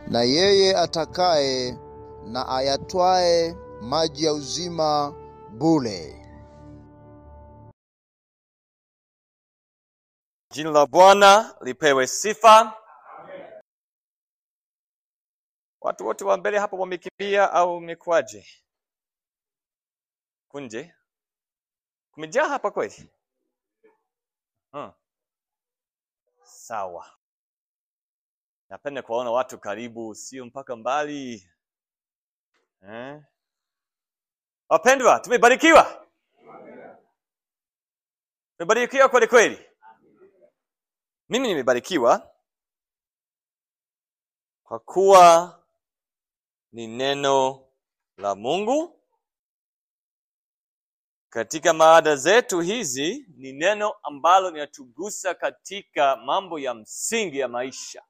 na yeye atakaye na ayatwae maji ya uzima bure. Jina la Bwana lipewe sifa. Watu wote wa mbele hapo wamekimbia au imekuwaje? Kunje kumejaa hapa kweli? Hmm. Sawa, napenda kuwaona watu karibu, sio mpaka mbali eh? Wapendwa, tumebarikiwa, tumebarikiwa kweli kweli. Mimi nimebarikiwa kwa kuwa ni neno la Mungu. Katika maada zetu hizi ni neno ambalo linatugusa katika mambo ya msingi ya maisha.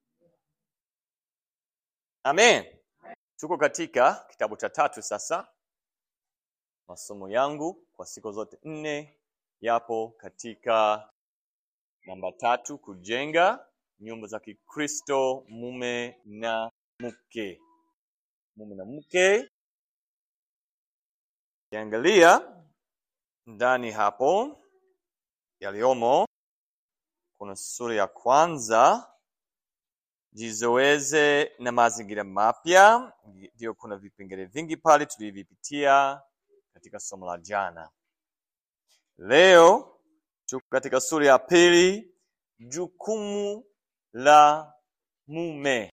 Amen. Tuko katika kitabu cha tatu sasa. Masomo yangu kwa siku zote nne yapo katika namba tatu, kujenga nyumba za Kikristo, mume na mke. Mume na mke, kiangalia ndani hapo yaliyomo, kuna sura ya kwanza, jizoeze na mazingira mapya. Ndio, kuna vipengele vingi pale tulivyopitia katika somo la jana. Leo tuko katika sura ya pili, jukumu la mume.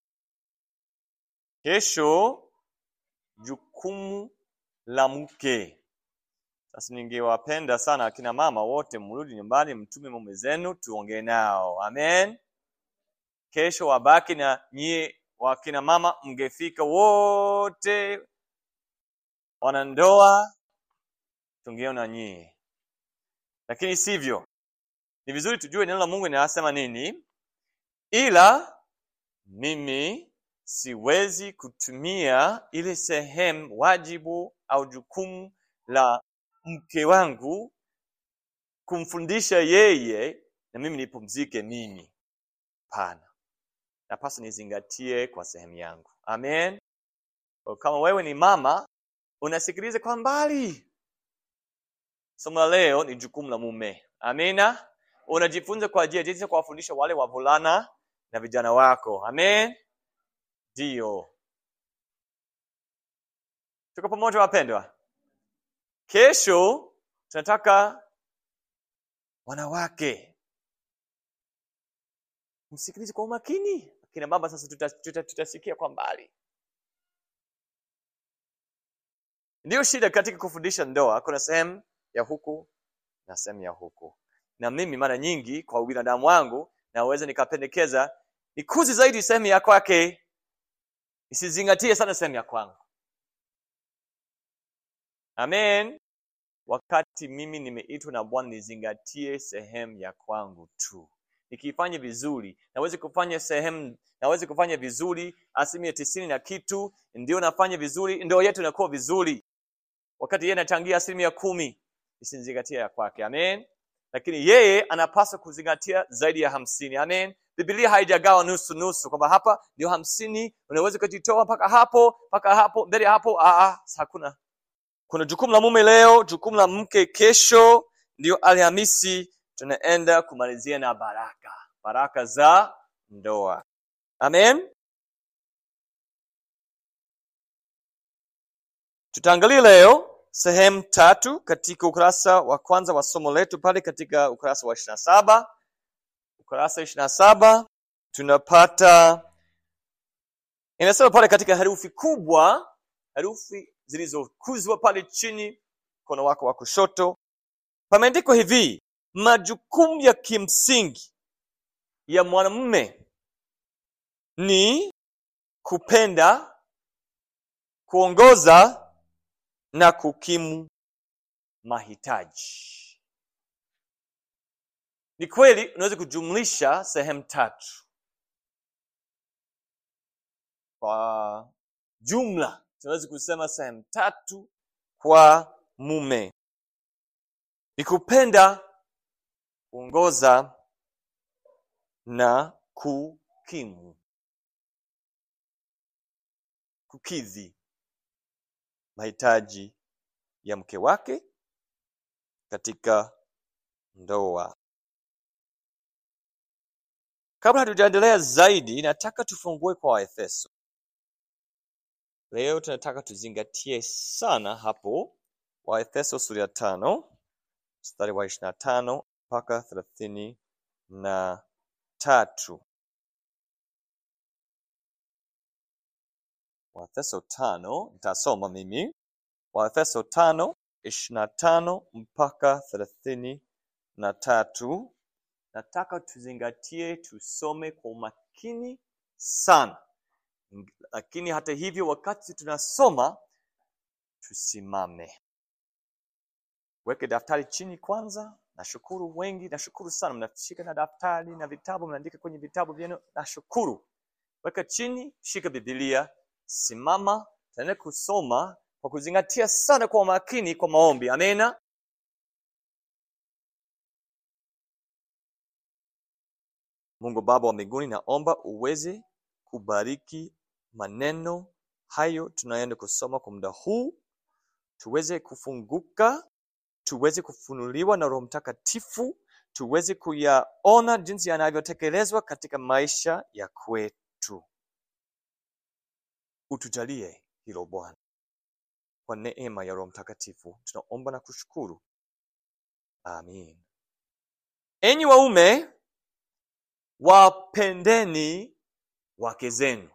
Kesho jukumu la mke. Sasa ningewapenda sana akina mama wote mrudi nyumbani, mtume mume zenu tuongee nao. Amen. Kesho wabaki na nyie wakina mama, mngefika wote wanandoa, tungeona nyie, lakini sivyo. Ni vizuri tujue neno la Mungu linasema nini, ila mimi siwezi kutumia ile sehemu wajibu au jukumu la mke wangu kumfundisha yeye na mimi nipumzike mimi. Hapana, napaswa nizingatie kwa sehemu yangu. Amen. Kwa kama wewe ni mama unasikiliza kwa mbali, somo la leo ni jukumu la mume. Amina. Unajifunza kwa ajili ya jinsi ya kuwafundisha wale wavulana na vijana wako. Amen. Ndio, tuko pamoja wapendwa. Kesho tunataka wanawake msikilize kwa umakini. Akina baba sasa tutasikia tuta, tuta, tuta kwa mbali. Ndiyo shida katika kufundisha ndoa, kuna sehemu ya huku na sehemu ya huku, na mimi mara nyingi kwa ubinadamu wangu naweza nikapendekeza nikuzi zaidi sehemu ya kwake, isizingatie sana sehemu ya kwangu. Amen. Wakati mimi nimeitwa na Bwana nizingatie sehemu ya kwangu tu. Nikifanya vizuri, naweza kufanya sehemu, naweza kufanya vizuri asilimia tisini na kitu, ndio nafanya vizuri, ndio yetu inakuwa vizuri. Wakati yeye anachangia asilimia kumi, isizingatie ya kwake. Amen. Lakini yeye anapaswa kuzingatia zaidi ya hamsini. Amen. Biblia haijagawa nusu nusu, kwamba hapa ndio hamsini, unaweza kujitoa mpaka hapo mpaka hapo mbele hapo. Aa, hakuna kuna jukumu la mume leo, jukumu la mke kesho. Ndio Alhamisi tunaenda kumalizia na baraka, baraka za ndoa. Amen. Tutaangalia leo sehemu tatu katika ukurasa wa kwanza wa somo letu pale katika ukurasa wa ishirini na saba ukurasa ishirini na saba tunapata inasema pale katika herufi kubwa, herufi zilizokuzwa pale chini mkono wako wa kushoto, pameandikwa hivi: majukumu ya kimsingi ya mwanamume ni kupenda, kuongoza na kukimu mahitaji. Ni kweli unaweza kujumlisha sehemu tatu kwa jumla tunaweza kusema sehemu tatu kwa mume ni kupenda, kuongoza na kukimu. kukidhi mahitaji ya mke wake katika ndoa. Kabla hatujaendelea zaidi, nataka tufungue kwa Waefeso. Leo tunataka tuzingatie sana hapo Waefeso sura ya tano mstari wa ishirini na tano mpaka thelathini na tatu. Waefeso tano nitasoma mimi. Waefeso tano ishirini na tano mpaka thelathini na tatu. Nataka tuzingatie, tusome kwa umakini sana, lakini hata hivyo, wakati tunasoma tusimame. Weke daftari chini kwanza. Nashukuru wengi, nashukuru sana, mnashika na daftari na vitabu, mnaandika kwenye vitabu vyenu. Nashukuru. Weka chini, shika Biblia, simama, tunaenda kusoma kwa kuzingatia sana kwa umakini, kwa maombi. Amena. Mungu Baba wa mbinguni, naomba uweze kubariki maneno hayo tunayoenda kusoma kwa muda huu, tuweze kufunguka, tuweze kufunuliwa na Roho Mtakatifu, tuweze kuyaona jinsi yanavyotekelezwa katika maisha ya kwetu. Utujalie hilo Bwana, kwa neema ya Roho Mtakatifu tunaomba na kushukuru, amin. Enyi waume, wapendeni wake zenu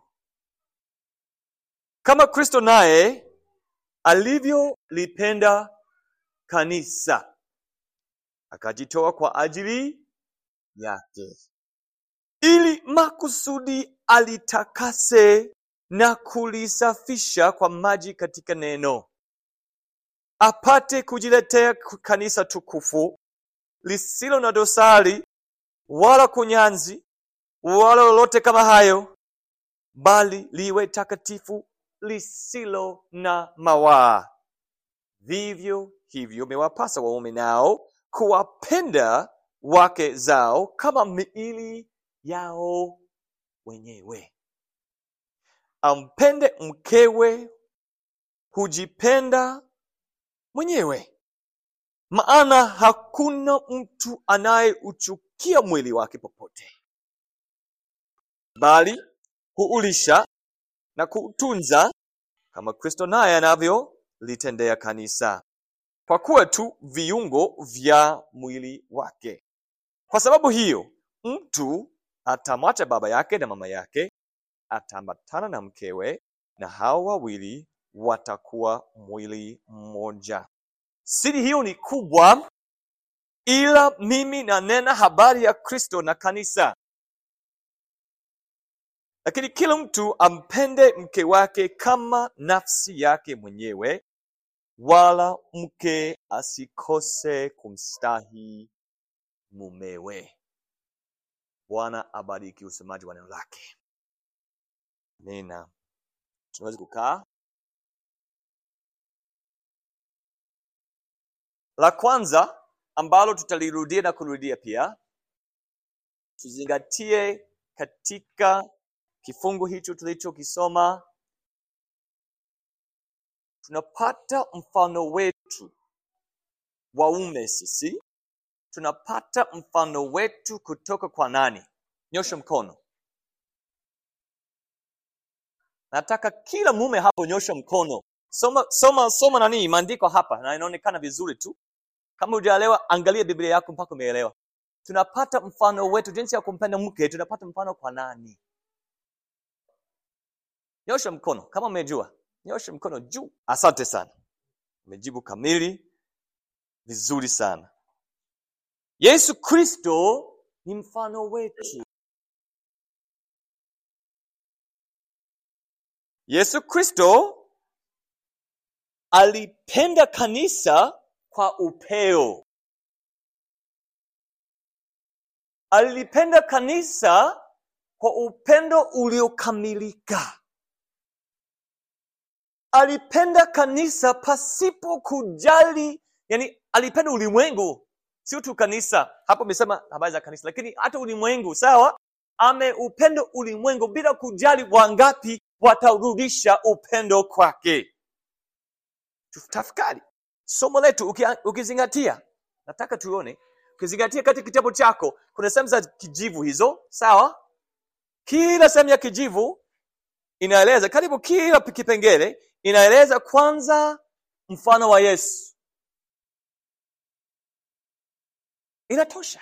kama Kristo naye alivyolipenda kanisa akajitoa kwa ajili yake, ili makusudi alitakase na kulisafisha kwa maji katika neno, apate kujiletea kanisa tukufu lisilo na dosari wala kunyanzi wala lolote kama hayo, bali liwe takatifu lisilo na mawaa. Vivyo hivyo imewapasa waume nao kuwapenda wake zao kama miili yao wenyewe. Ampende mkewe, hujipenda mwenyewe. Maana hakuna mtu anayeuchukia mwili wake popote, bali huulisha na kuutunza kama Kristo naye anavyolitendea kanisa, kwa kuwa tu viungo vya mwili wake. Kwa sababu hiyo, mtu atamwacha baba yake na mama yake, ataambatana na mkewe, na hao wawili watakuwa mwili mmoja. Siri hiyo ni kubwa, ila mimi nanena habari ya Kristo na kanisa. Lakini kila mtu ampende mke wake kama nafsi yake mwenyewe, wala mke asikose kumstahi mumewe. Bwana abariki usemaji wa neno lake. Amina. Tunaweza kukaa. La kwanza ambalo tutalirudia na kurudia pia, tuzingatie katika kifungu hicho tulichokisoma, tunapata mfano wetu waume sisi, tunapata mfano wetu kutoka kwa nani? Nyosha mkono. Nataka kila mume hapo, nyosha mkono. Soma soma soma nani maandiko hapa, na inaonekana vizuri tu. Kama hujaelewa, angalia Biblia yako mpaka umeelewa. Tunapata mfano wetu, jinsi ya kumpenda mke, tunapata mfano kwa nani? Nyosha mkono kama umejua, nyosha mkono juu. Asante sana, umejibu kamili vizuri sana. Yesu Kristo ni mfano wetu. Yesu Kristo alipenda kanisa kwa upeo. Alipenda kanisa kwa upendo uliokamilika. Alipenda kanisa pasipo kujali, yani alipenda ulimwengu, sio tu kanisa. Hapo amesema habari za kanisa, lakini hata ulimwengu, sawa? Ameupenda ulimwengu bila kujali wangapi watarudisha upendo kwake tafakari somo letu uki- ukizingatia nataka tuone ukizingatia katika kitabu chako kuna sehemu za kijivu hizo sawa kila sehemu ya kijivu inaeleza karibu kila kipengele inaeleza kwanza mfano wa yesu inatosha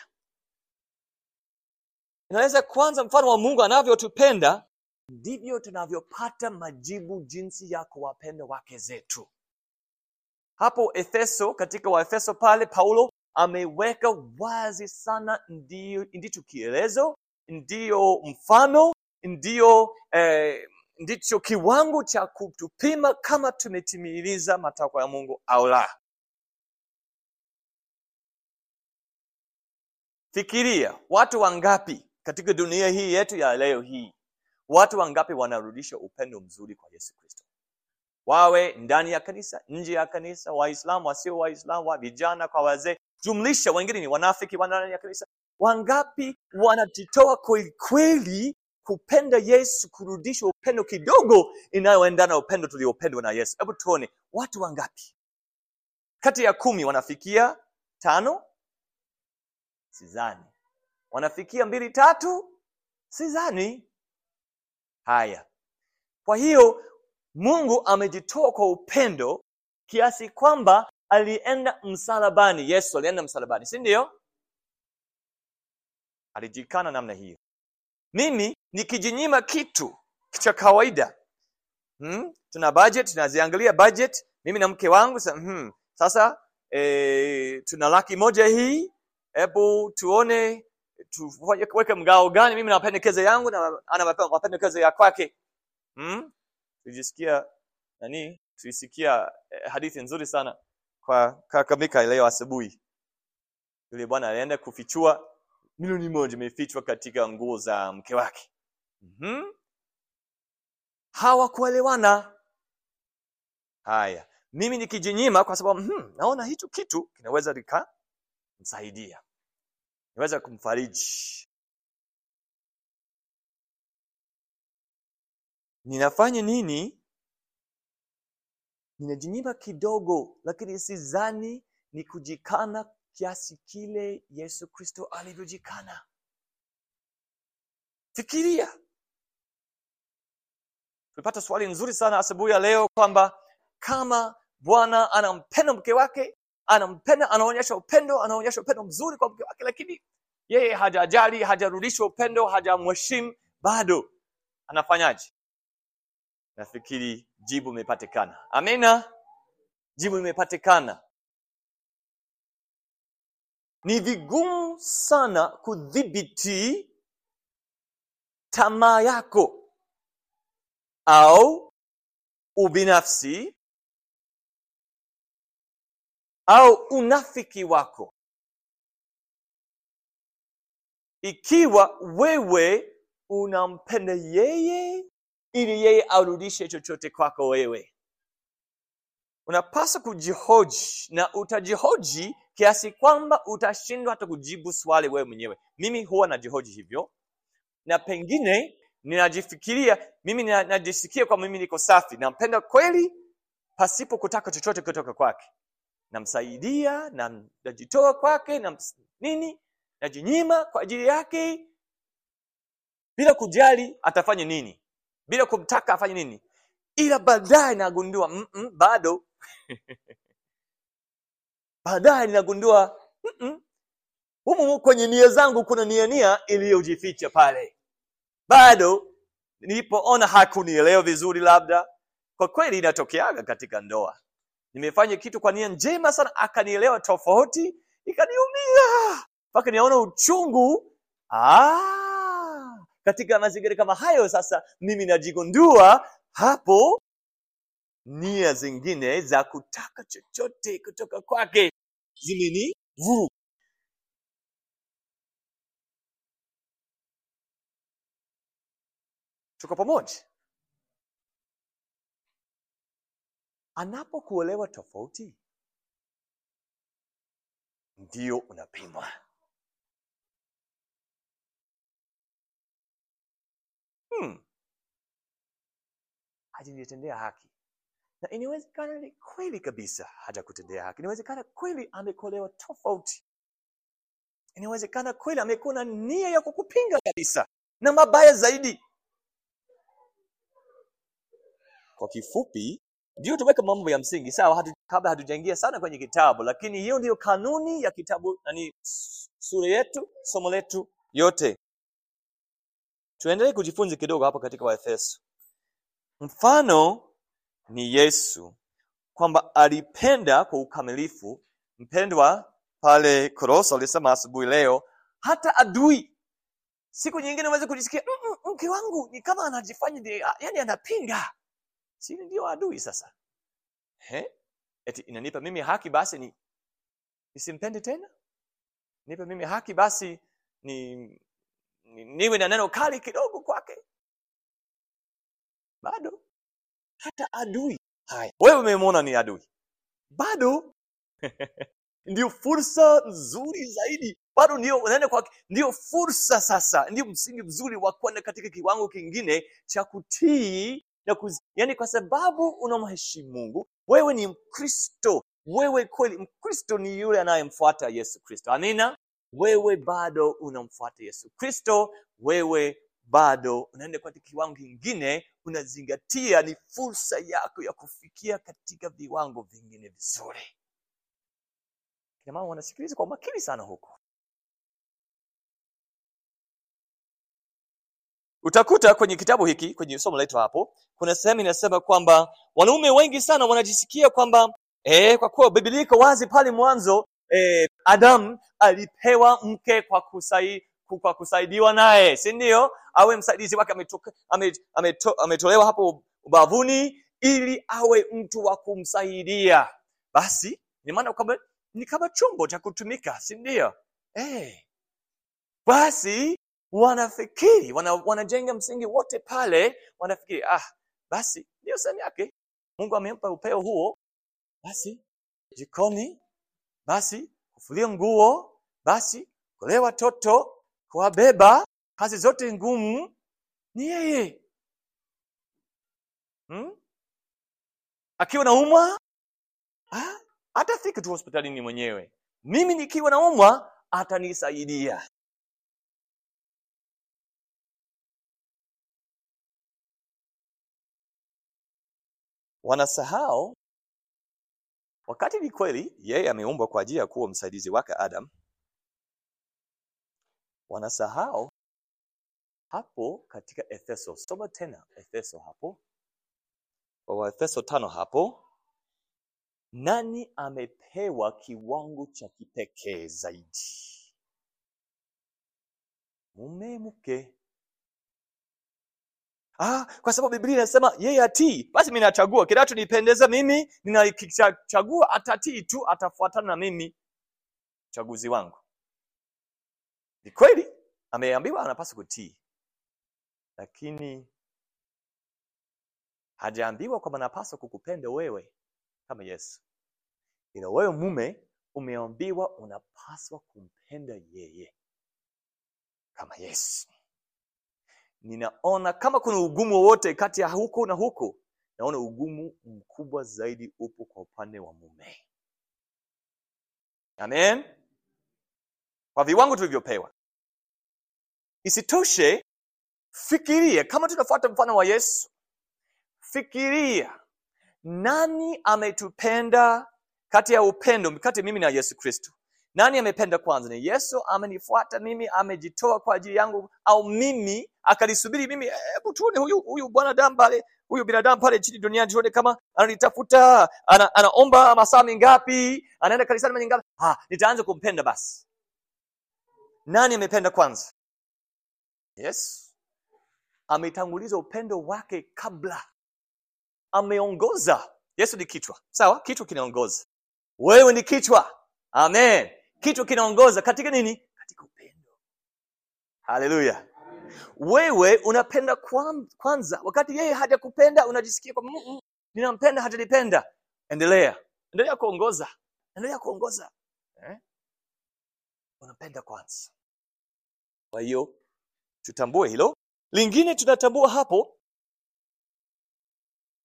inaweza kwanza mfano wa mungu anavyotupenda ndivyo tunavyopata majibu jinsi ya kuwapenda wake zetu hapo efeso katika waefeso pale paulo ameweka wazi sana ndio ndicho kielezo ndiyo mfano ndiyo eh, ndicho kiwango cha kutupima kama tumetimiliza matakwa ya mungu au la fikiria watu wangapi katika dunia hii yetu ya leo hii watu wangapi wanarudisha upendo mzuri kwa yesu kristo wawe ndani ya kanisa nje ya kanisa waislamu wasio waislamu wa vijana kwa wazee jumlisha wengine ni wanafiki wa ndani ya kanisa wangapi wanajitoa kweli kweli kupenda yesu kurudisha upendo kidogo inayoendana na upendo tuliopendwa na yesu hebu tuone watu wangapi kati ya kumi wanafikia tano sidhani wanafikia mbili tatu sidhani haya kwa hiyo mungu amejitoa kwa upendo kiasi kwamba alienda msalabani yesu alienda msalabani si ndio alijikana namna hiyo mimi nikijinyima kitu cha kawaida hmm? tuna budget tunaziangalia budget mimi na mke wangu sa, hmm, sasa e, tuna laki moja hii hebu tuone tuweke mgao gani mimi na mapendekeza yangu na ana mape- mapendekezo ya kwake hmm? tulijisikia nani tulisikia eh, hadithi nzuri sana kwa kaka Mika leo asubuhi yule bwana alienda kufichua milioni moja imefichwa katika nguo za mke wake mm-hmm. hawakuelewana haya mimi nikijinyima kwa sababu hmm, naona hicho kitu kinaweza likamsaidia naweza kumfariji ninafanya nini ninajinyima kidogo lakini sidhani ni kujikana kiasi kile yesu kristo alivyojikana fikiria tulipata swali nzuri sana asubuhi ya leo kwamba kama bwana anampenda mke wake anampenda anaonyesha upendo anaonyesha upendo mzuri kwa mke wake lakini yeye hajajali hajarudisha upendo hajamheshimu bado anafanyaje nafikiri jibu imepatikana amina jibu imepatikana ni vigumu sana kudhibiti tamaa yako au ubinafsi au unafiki wako ikiwa wewe unampenda yeye ili yeye arudishe chochote kwako wewe unapaswa kujihoji na utajihoji kiasi kwamba utashindwa hata kujibu swali wewe mwenyewe mimi huwa najihoji hivyo na pengine ninajifikiria mimi nina- najisikia kwamba mimi niko safi nampenda kweli pasipo kutaka chochote kutoka kwake namsaidia na najitoa kwake na nini najinyima kwa ajili yake bila kujali atafanya nini bila kumtaka afanye nini ila baadaye nagundua mm -mm, bado baadaye ninagundua mm -mm, humu kwenye nia zangu kuna nia nia iliyojificha pale bado nilipoona hakunielewa vizuri labda kwa kweli inatokeaga katika ndoa nimefanya kitu kwa nia njema sana akanielewa tofauti ikaniumia mpaka niaona uchungu ah, katika mazingira kama hayo sasa mimi najigundua hapo nia zingine za kutaka chochote kutoka kwake zimeni vuruga tuko pamoja anapokuelewa tofauti ndio unapimwa hmm. hajanitendea haki na inawezekana ni kweli kabisa hajakutendea haki inawezekana kweli amekolewa tofauti inawezekana kweli amekuwa na nia ya kukupinga kabisa na mabaya zaidi kwa kifupi ndio tuweka mambo ya msingi sawa hatu, kabla hatujaingia sana kwenye kitabu lakini hiyo ndiyo kanuni ya kitabu nani sura yetu somo letu yote tuendelee kujifunza kidogo hapa katika waefeso mfano ni yesu kwamba alipenda kwa ukamilifu mpendwa pale koroso alisema asubuhi leo hata adui siku nyingine unaweza kujisikia "Mm, mm, mke wangu ni kama anajifanya ndi- yani anapinga si ndio adui sasa He? eti inanipa mimi haki basi ni nisimpende tena nipe mimi haki basi ni, ni niwe na neno kali kidogo kwake bado hata adui haya wewe umemwona ni adui bado ndio fursa nzuri zaidi bado ndio unaenda kwa ndio fursa sasa ndio msingi mzuri wa kwenda katika kiwango kingine cha kutii na kuz... yani kwa sababu unamheshimu mungu wewe ni mkristo wewe kweli mkristo ni yule anayemfuata yesu kristo amina wewe bado unamfuata yesu kristo wewe bado unaenda katika kiwango kingine unazingatia ni fursa yako ya kufikia katika viwango vingine vizuri kina mama wanasikiliza kwa umakini sana huku utakuta kwenye kitabu hiki kwenye somo letu hapo kuna sehemu inasema kwamba wanaume wengi sana wanajisikia kwamba eh, kwa kuwa biblia iko wazi pale mwanzo eh, adam alipewa mke kwa kusai, kwa kusaidiwa naye si ndio awe msaidizi wake ametoka- ame- ameto- ametolewa hapo ubavuni ili awe mtu wa kumsaidia basi ni maana kwamba ni kama chombo cha kutumika si ndio eh. basi wanafikiri wana, wanajenga msingi wote pale wanafikiri ah basi ndio sehemu yake mungu amempa upeo huo basi jikoni basi kufulia nguo basi kulea watoto kuwabeba kazi zote ngumu ni yeye hmm? akiwa naumwa ah, atafika tu hospitalini mwenyewe mimi nikiwa naumwa atanisaidia wanasahau wakati ni kweli yeye ameumbwa kwa ajili ya kuwa msaidizi wake adam wanasahau hapo katika efeso soma tena efeso hapo kwa waefeso tano hapo nani amepewa kiwango cha kipekee zaidi mume mke ah, kwa sababu biblia inasema yeye atii basi mi nachagua kinachonipendeza mimi ninakichagua atatii tu atafuatana na mimi uchaguzi wangu ni kweli ameambiwa anapaswa kutii lakini hajaambiwa kwamba anapaswa kukupenda wewe kama yesu ila wewe mume umeambiwa unapaswa kumpenda yeye kama yesu ninaona kama kuna ugumu wowote kati ya huku na huku naona ugumu mkubwa zaidi upo kwa upande wa mume amen kwa viwango tulivyopewa isitoshe fikiria kama tunafuata mfano wa yesu fikiria nani ametupenda kati ya upendo kati ya mimi na yesu kristo nani amependa kwanza ni yesu amenifuata mimi amejitoa kwa ajili yangu au mimi akalisubiri mimi hebu tuone huyu huyu bwanadamu pale huyu binadamu pale chini duniani tuone kama ananitafuta ana, anaomba masaa mingapi anaenda kanisani mara ngapi ah, nitaanza kumpenda basi nani amependa kwanza yes ametanguliza upendo wake kabla ameongoza yesu ni kichwa sawa kichwa kinaongoza wewe ni kichwa amen kichwa kinaongoza katika nini katika upendo haleluya wewe unapenda kwan- kwanza wakati yeye hajakupenda unajisikia kwamba "Mm, mm, ninampenda hajanipenda endelea endelea kuongoza endelea kuongoza eh? unapenda kwanza kwa hiyo tutambue hilo lingine tunatambua hapo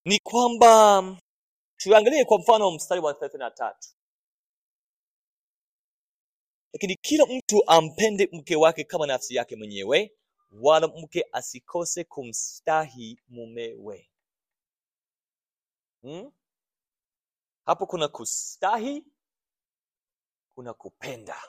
ni kwamba tuangalie kwa mfano mstari wa thelathini na tatu lakini kila mtu ampende mke wake kama nafsi yake mwenyewe wala mke asikose kumstahi mumewe hmm? hapo kuna kustahi kuna kupenda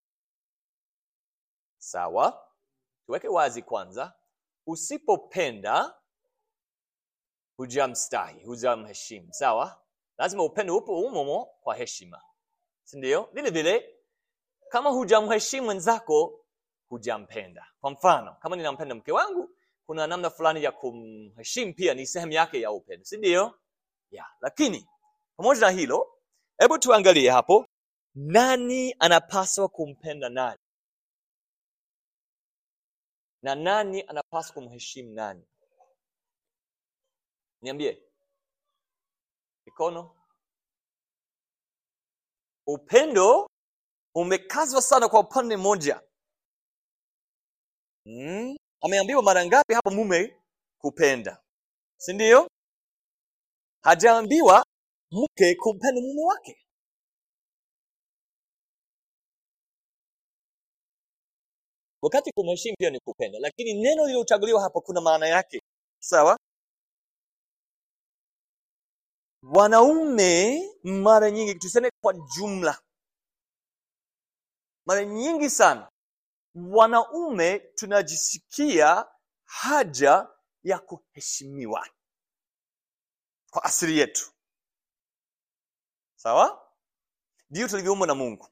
sawa tuweke wazi kwanza usipopenda hujamstahi hujamheshimu sawa lazima upendo upo umomo kwa heshima sindio vile vile kama hujamheshimu mwenzako hujampenda kwa mfano kama ninampenda mke wangu kuna namna fulani ya kumheshimu pia ni sehemu yake ya upendo si ndio ya lakini pamoja na hilo hebu tuangalie hapo nani anapaswa kumpenda nani na nani anapaswa kumheshimu nani niambie mikono upendo umekazwa sana kwa upande mmoja mm? ameambiwa mara ngapi hapo mume kupenda si ndio hajaambiwa mke kumpenda mume wake wakati kumheshimu pia ni kupenda lakini neno lililochaguliwa hapo kuna maana yake sawa wanaume mara nyingi tuseme kwa jumla mara nyingi sana wanaume tunajisikia haja ya kuheshimiwa kwa asili yetu sawa ndio tulivyoumbwa na mungu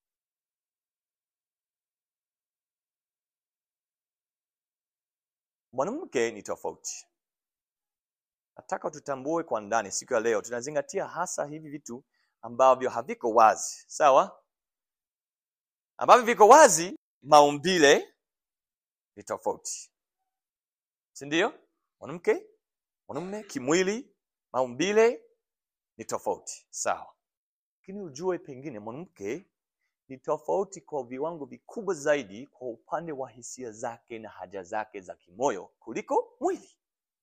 mwanamke ni tofauti nataka tutambue kwa ndani siku ya leo tunazingatia hasa hivi vitu ambavyo haviko wazi sawa ambavyo viko wazi maumbile ni tofauti si ndio mwanamke mwanamume kimwili maumbile ni tofauti sawa lakini ujue pengine mwanamke ni tofauti kwa viwango vikubwa zaidi kwa upande wa hisia zake na haja zake za kimoyo kuliko mwili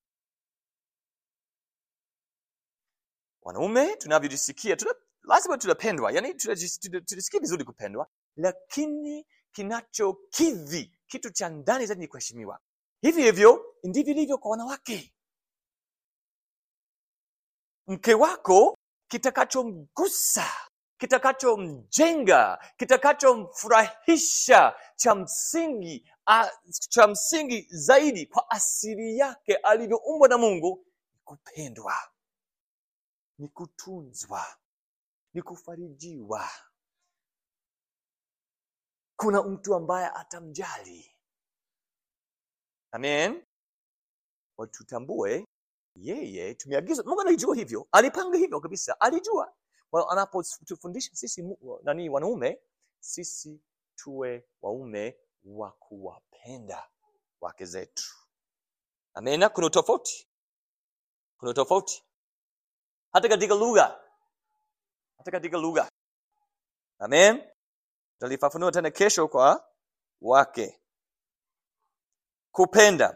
wanaume tunavyojisikia tuna, lazima tunapendwa yani tunajisikia vizuri kupendwa lakini kinachokidhi kitu cha ndani zaidi ni kuheshimiwa hivi hivyo ndivyo ilivyo kwa wanawake mke wako kitakachomgusa kitakachomjenga kitakachomfurahisha cha msingi a, cha msingi zaidi kwa asili yake alivyoumbwa na mungu ni kupendwa ni kutunzwa ni kufarijiwa kuna mtu ambaye atamjali amen watutambue yeye tumeagizwa mungu alijua hivyo alipanga hivyo kabisa alijua well, anapotufundisha sisi mu- nani wanaume sisi tuwe waume wa kuwapenda wake zetu amena kuna utofauti kuna utofauti hata katika lugha hata katika lugha amen tutalifafanua tena kesho kwa wake kupenda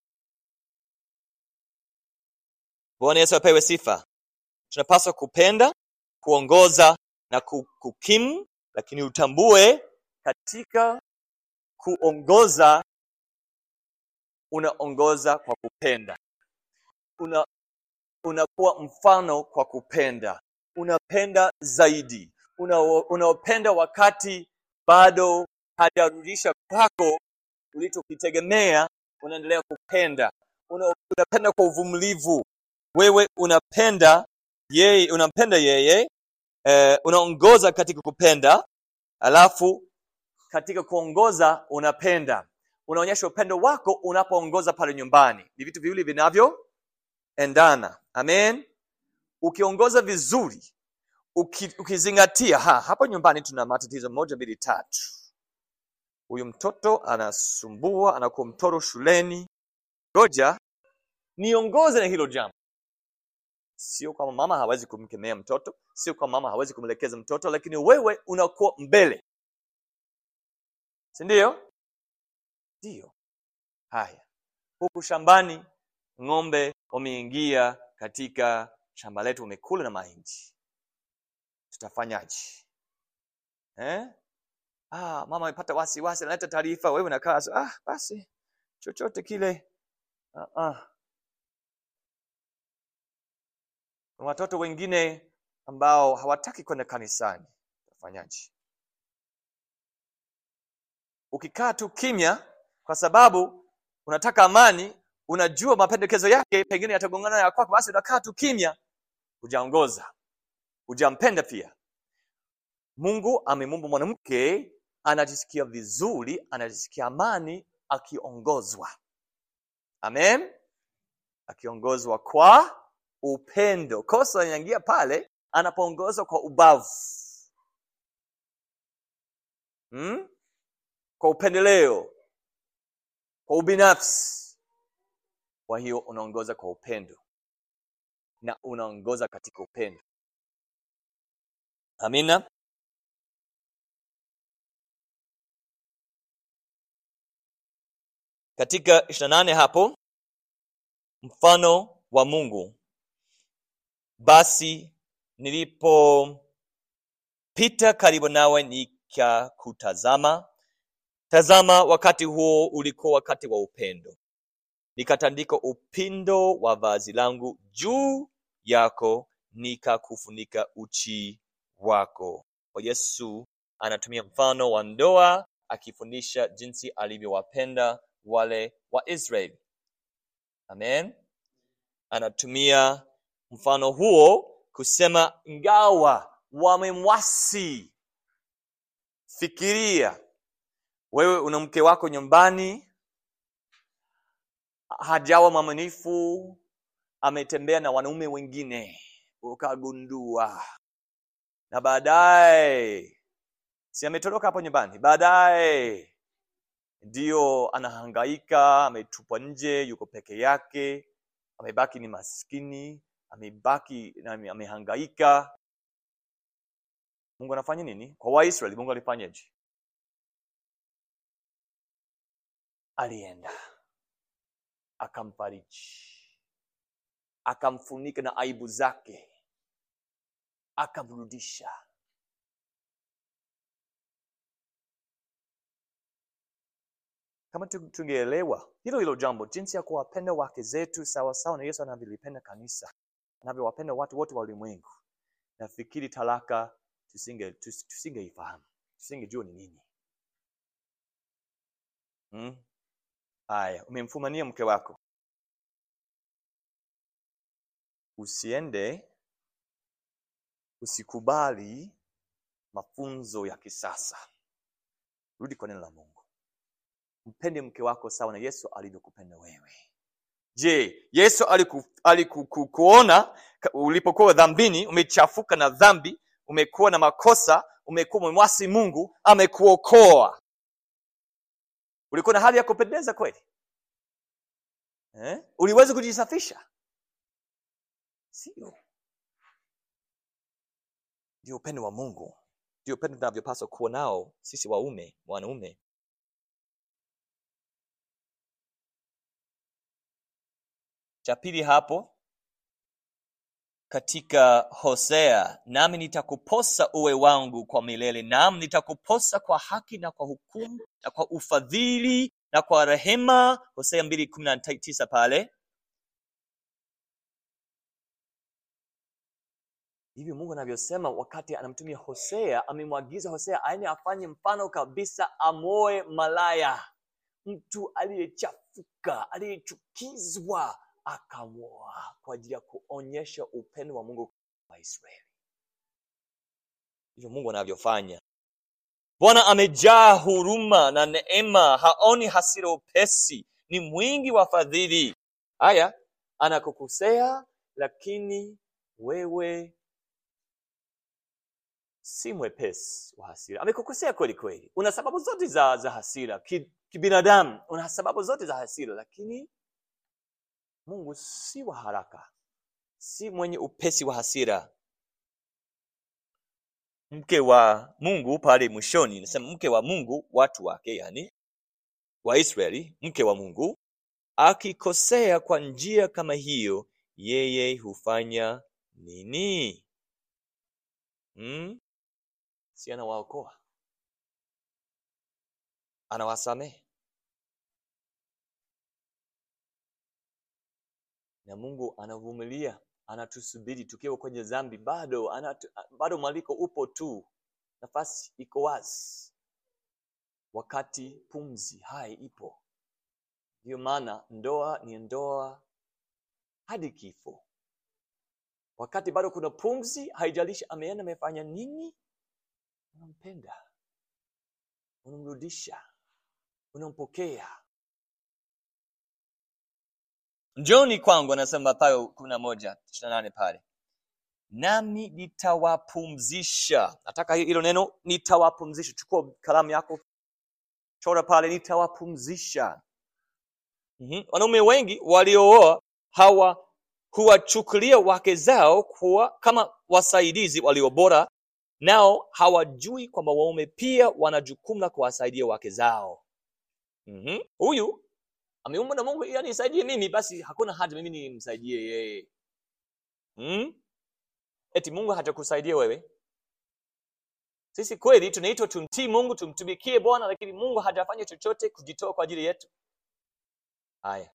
bwana yesu apewe sifa tunapaswa kupenda kuongoza na ku- kukimu lakini utambue katika kuongoza unaongoza kwa kupenda una unakuwa mfano kwa kupenda unapenda zaidi una, unaopenda wakati bado hajarudisha kwako ulichokitegemea unaendelea kupenda una, unapenda kwa uvumilivu wewe unapenda yeye unampenda yeye eh, unaongoza katika kupenda alafu katika kuongoza unapenda unaonyesha upendo wako unapoongoza pale nyumbani ni vitu viwili vinavyoendana amen ukiongoza vizuri uki, ukizingatia ha, hapo nyumbani tuna matatizo moja mbili tatu huyu mtoto anasumbua anakuwa mtoro shuleni ngoja niongoze na hilo jambo sio kwamba mama hawezi kumkemea mtoto sio kwamba mama hawezi kumlekeza mtoto lakini wewe unakuwa mbele si ndio ndio haya huku shambani ng'ombe wameingia katika shamba letu umekula na mahindi tutafanyaje eh? ah, mama amepata wasiwasi analeta taarifa wewe unakaa so, ah, basi chochote kile ah, ah. Kuna watoto wengine ambao hawataki kwenda kanisani utafanyaje ukikaa tu kimya kwa sababu unataka amani unajua mapendekezo yake pengine yatagongana na ya kwako basi unakaa tu kimya hujaongoza hujampenda pia mungu amemuumba mwanamke anajisikia vizuri anajisikia amani akiongozwa amen akiongozwa kwa upendo kosa linaingia pale anapoongozwa kwa ubavu hmm? kwa upendeleo kwa ubinafsi kwa hiyo unaongoza kwa upendo na unaongoza katika upendo amina katika ishiri nane hapo mfano wa mungu basi nilipopita karibu nawe nikakutazama tazama wakati huo ulikuwa wakati wa upendo nikatandika upindo wa vazi langu juu yako nikakufunika uchi wako kwa yesu anatumia mfano wa ndoa akifundisha jinsi alivyowapenda wale wa israeli amen anatumia mfano huo kusema ingawa wamemwasi fikiria wewe una mke wako nyumbani hajawa mwaminifu ametembea na wanaume wengine ukagundua na baadaye si ametoroka hapo nyumbani baadaye ndiyo anahangaika ametupwa nje yuko peke yake amebaki ni maskini amebaki na ame- amehangaika mungu anafanya nini kwa waisraeli mungu alifanyaje alienda akamfariji akamfunika na aibu zake akamrudisha kama tu- tungeelewa hilo hilo jambo jinsi ya kuwapenda wake zetu sawasawa na yesu anavyolipenda kanisa anavyowapenda watu wote wa ulimwengu nafikiri talaka tusinge tus- tusingeifahamu tusingejua ni nini hmm? haya umemfumania mke wako usiende usikubali mafunzo ya kisasa rudi kwa neno la mungu mpende mke wako sawa na yesu alivyokupenda wewe je yesu alikukuona aliku, ku- kuona ka- ulipokuwa dhambini umechafuka na dhambi umekuwa na makosa umekuwa umemwasi mungu amekuokoa ulikuwa na hali ya kupendeza kweli eh? uliweza kujisafisha sio ndio upendo wa mungu ndio upendo tunavyopaswa kuwa nao sisi waume wanaume cha pili hapo katika hosea nami nitakuposa uwe wangu kwa milele nam nitakuposa kwa haki na kwa hukumu na kwa ufadhili na kwa rehema hosea mbili kumi na tisa pale hivyo mungu anavyosema wakati anamtumia hosea amemwagiza hosea aende afanye mfano kabisa amoe malaya mtu aliyechafuka aliyechukizwa akamwoa kwa ajili ya kuonyesha upendo wa mungu kwa israeli hivyo mungu anavyofanya bwana amejaa huruma na neema haoni hasira upesi ni mwingi wa fadhili haya anakukosea lakini wewe si mwepesi wa hasira amekukosea kweli kweli una sababu zote za, za hasira Ki- kibinadamu una sababu zote za hasira lakini mungu si wa haraka si mwenye upesi wa hasira mke wa mungu pale mwishoni nasema mke wa mungu watu wake yani waisraeli mke wa mungu akikosea kwa njia kama hiyo yeye hufanya nini hmm? si anawaokoa anawasamehe na mungu anavumilia anatusubiri tukiwa kwenye dhambi bado anatu, bado mwaliko upo tu nafasi iko wazi wakati pumzi hai ipo ndiyo maana ndoa ni ndoa hadi kifo wakati bado kuna pumzi haijalishi ameenda amefanya nini unampenda unamrudisha unampokea njoni kwangu anasema Mathayo kumi na moja ishirini na nane pale nami nitawapumzisha nataka hilo neno nitawapumzisha chukua kalamu yako chora pale nitawapumzisha mm-hmm. wanaume wengi waliooa hawa huwachukulia wake zao kuwa kama wasaidizi walio bora nao hawajui kwamba waume pia wana jukumu la kuwasaidia wake zao mm-hmm. huyu ameumbwa na mungu ili anisaidie mimi basi hakuna haja mimi nimsaidie yeye hmm? eti mungu hatakusaidia wewe sisi kweli tunaitwa tumtii mungu tumtumikie bwana lakini mungu hajafanya chochote kujitoa kwa ajili yetu haya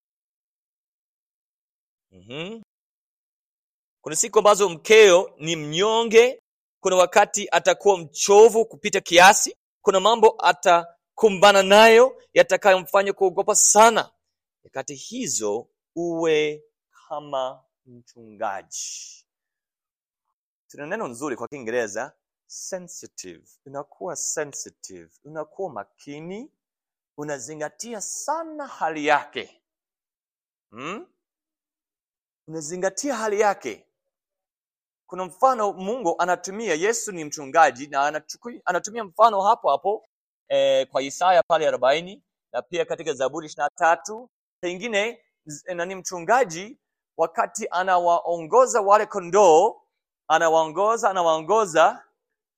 mm-hmm. kuna siku ambazo mkeo ni mnyonge kuna wakati atakuwa mchovu kupita kiasi kuna mambo atakumbana nayo yatakayomfanya kuogopa sana nyakati hizo uwe kama mchungaji tuna neno nzuri kwa kiingereza sensitive unakuwa sensitive unakuwa makini unazingatia sana hali yake hmm? unazingatia hali yake kuna mfano mungu anatumia yesu ni mchungaji na anachukui, anatumia mfano hapo hapo eh, kwa isaya pale arobaini na pia katika zaburi ishiri na tatu pengine nani mchungaji wakati anawaongoza wale kondoo anawaongoza anawaongoza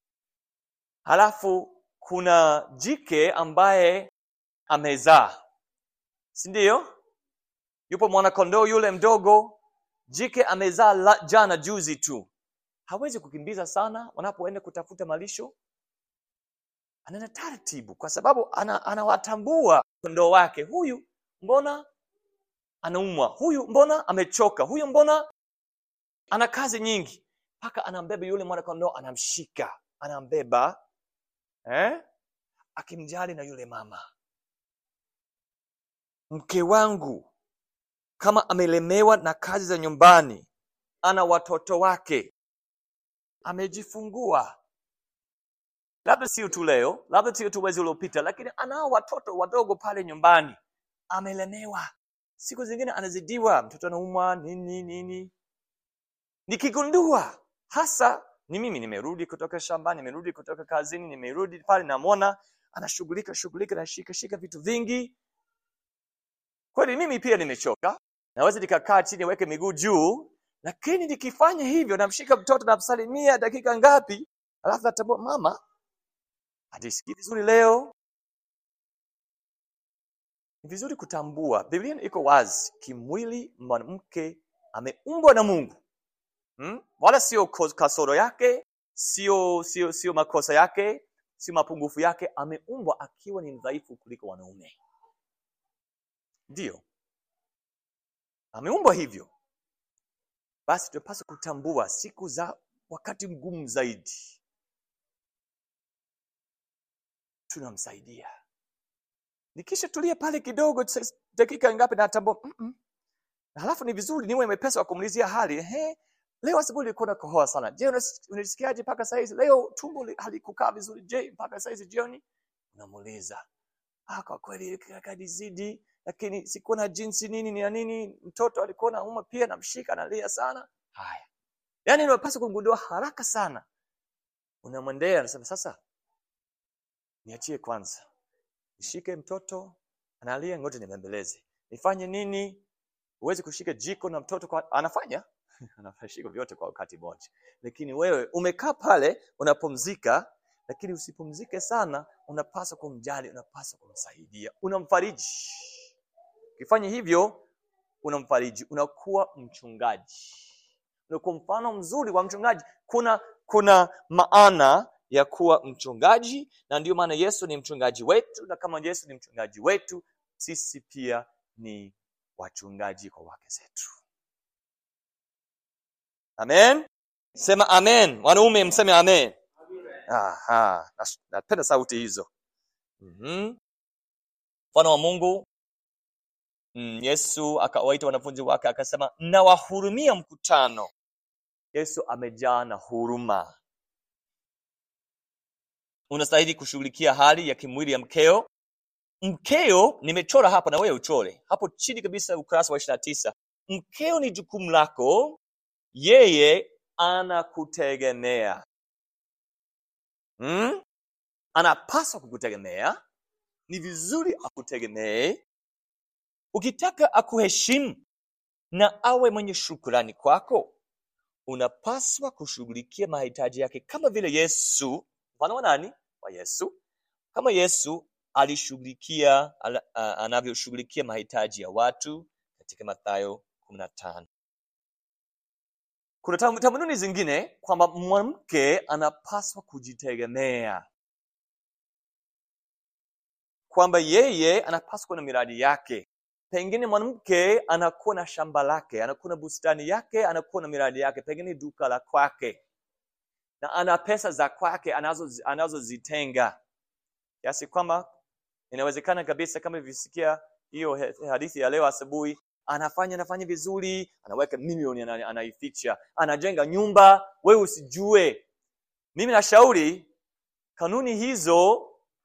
halafu kuna jike ambaye amezaa si ndio yupo mwanakondoo yule mdogo jike amezaa jana juzi tu hawezi kukimbiza sana wanapoenda kutafuta malisho anaenda taratibu kwa sababu anawatambua ana kondoo wake huyu mbona anaumwa huyu mbona amechoka huyu mbona ana kazi nyingi mpaka anambeba yule mwanakondoo anamshika anambeba eh? akimjali na yule mama mke wangu kama amelemewa na kazi za nyumbani ana watoto wake amejifungua labda sio tu leo labda sio tu mwezi uliopita lakini anao watoto wadogo pale nyumbani amelemewa siku zingine anazidiwa mtoto anaumwa nini nini nikigundua hasa ni mimi nimerudi kutoka shambani nimerudi kutoka kazini nimerudi pale namwona anashughulika shughulika nashika shika vitu vingi kweli mimi pia nimechoka naweza nikakaa chini weke miguu juu lakini nikifanya hivyo namshika mtoto namsalimia dakika ngapi alafu natambua mama hajisikii vizuri leo ni vizuri kutambua biblia iko wazi kimwili mwanamke ameumbwa na mungu hmm? wala sio kasoro yake sio sio sio makosa yake sio mapungufu yake ameumbwa akiwa ni mdhaifu kuliko wanaume ndiyo ameumbwa hivyo basi tunapaswa kutambua siku za wakati mgumu zaidi tunamsaidia nikisha tulia pale kidogo dakika ngapi natambua mm -mm. halafu ni vizuri niwe mepesa wa kumulizia hali Ehe, leo asubuhi ulikuwa nakohoa sana je unajisikiaje mpaka saizi leo tumbo halikukaa vizuri je mpaka saizi jioni unamuuliza ah, kwa kweli kadizidi lakini sikuwa na jinsi nini ni ya nini mtoto alikuwa nauma pia namshika analia sana haya yaani unapaswa kugundua haraka sana unamwendea anasema sasa niachie kwanza nishike mtoto analia ngoja nimembeleze nifanye nini huwezi kushika jiko na mtoto kwa... anafanya anashika vyote kwa wakati mmoja lakini wewe umekaa pale unapumzika lakini usipumzike sana unapaswa kumjali unapaswa kumsaidia unamfariji ukifanya hivyo unamfariji unakuwa mchungaji unakuwa mfano mzuri wa mchungaji kuna kuna maana ya kuwa mchungaji na ndio maana yesu ni mchungaji wetu na kama yesu ni mchungaji wetu sisi pia ni wachungaji kwa wake zetu amen sema amen wanaume mseme amen Aha, nas- napenda sauti hizo Mhm. mfano wa mungu mm, yesu akawaita wanafunzi wake akasema nawahurumia mkutano yesu amejaa na huruma unastahili kushughulikia hali ya kimwili ya mkeo mkeo nimechora hapa na wewe uchore hapo chini kabisa ukurasa wa ishiri na tisa mkeo ni jukumu lako yeye anakutegemea hmm? anapaswa kukutegemea ni vizuri akutegemee ukitaka akuheshimu na awe mwenye shukrani kwako unapaswa kushughulikia mahitaji yake kama vile yesu mfano wa nani wa yesu kama yesu alishughulikia ala- a- anavyoshughulikia mahitaji ya watu katika mathayo kumi na tano kuna tam- tamaduni zingine kwamba mwanamke anapaswa kujitegemea kwamba yeye anapaswa kuwa na miradi yake pengine mwanamke anakuwa na shamba lake anakuwa na bustani yake anakuwa na miradi yake pengine duka la kwake na ana pesa za kwake anazo anazozitenga kiasi kwamba inawezekana kabisa kama ilivyosikia hiyo he- hadithi ya leo asubuhi anafanya anafanya vizuri anaweka milioni ana- anaificha anajenga nyumba wewe usijue mimi nashauri kanuni hizo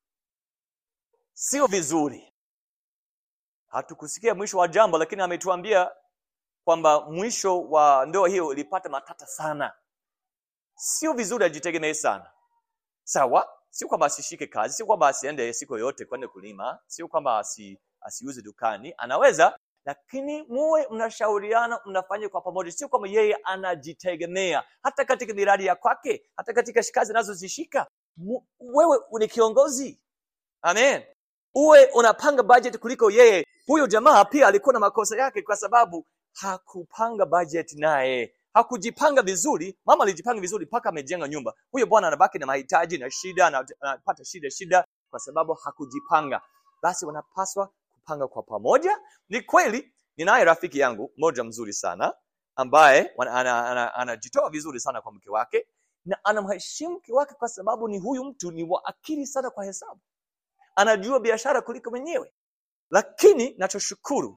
sio vizuri hatukusikia mwisho wa jambo lakini ametuambia kwamba mwisho wa ndoa hiyo ilipata matata sana sio vizuri ajitegemee sana sawa sio kwamba asishike kazi sio kwamba asiende siku yoyote kwenda kulima sio kwamba asi, asiuze dukani anaweza lakini muwe mnashauriana mnafanya kwa pamoja sio kwamba yeye anajitegemea hata katika miradi ya kwake hata katika kazi anazozishika Mu- wewe ni kiongozi amen uwe unapanga budget kuliko yeye huyo jamaa pia alikuwa na makosa yake kwa sababu hakupanga budget naye hakujipanga vizuri mama alijipanga vizuri mpaka amejenga nyumba huyo bwana anabaki na mahitaji na shida ana- anapata shida shida kwa sababu hakujipanga basi wanapaswa kupanga kwa pamoja ni kweli ninaye rafiki yangu mmoja mzuri sana ambaye wana- ana- ana- anajitoa vizuri sana kwa mke wake na anamheshimu mke wake kwa sababu ni huyu mtu ni wa akili sana kwa hesabu anajua biashara kuliko mwenyewe lakini nachoshukuru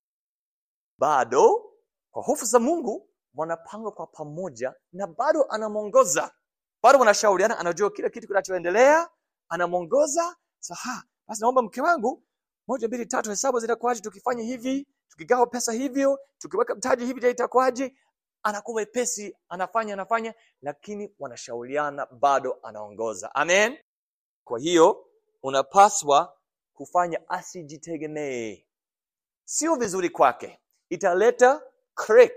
bado kwa hofu za mungu wanapanga kwa pamoja na bado anamwongoza bado wanashauriana anajua kila kitu kinachoendelea anamwongoza saha basi naomba mke wangu moja mbili tatu hesabu zitakuwaje tukifanya hivi tukigawa pesa hivyo tukiweka mtaji hivi je itakuwaje anakuwa wepesi anafanya anafanya lakini wanashauriana bado anaongoza amen kwa hiyo unapaswa kufanya asijitegemee sio vizuri kwake italeta crack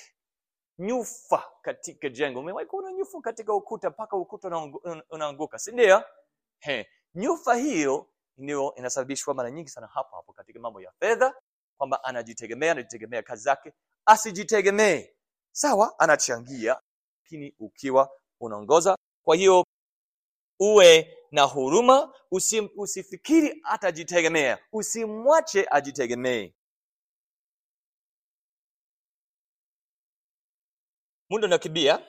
nyufa katika jengo umewahi kuona nyufa katika ukuta mpaka ukuta unaangu- un- unaanguka si ndio He, nyufa hiyo ndio inasababishwa mara nyingi sana hapo hapo katika mambo ya fedha kwamba anajitegemea anajitegemea kazi zake asijitegemee sawa anachangia lakini ukiwa unaongoza kwa hiyo uwe na huruma usi, usifikiri atajitegemea usimwache ajitegemee muda unakimbia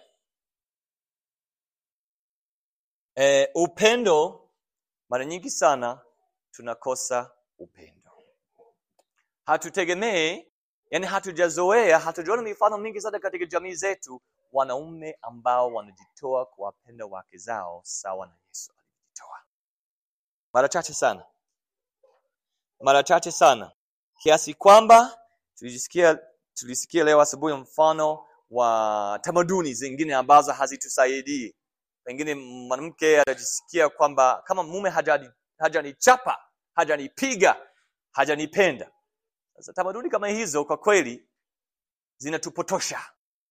e, upendo mara nyingi sana tunakosa upendo hatutegemee yani hatujazoea hatujaona mifano mingi sana katika jamii zetu wanaume ambao wanajitoa kuwapenda wake zao sawa na yesu alivyojitoa mara chache sana mara chache sana kiasi kwamba tulisikia tulisikia leo asubuhi mfano wa tamaduni zingine ambazo hazitusaidii pengine mwanamke anajisikia kwamba kama mume hajani- hajanichapa hajanipiga hajanipenda sasa tamaduni kama hizo kwa kweli zinatupotosha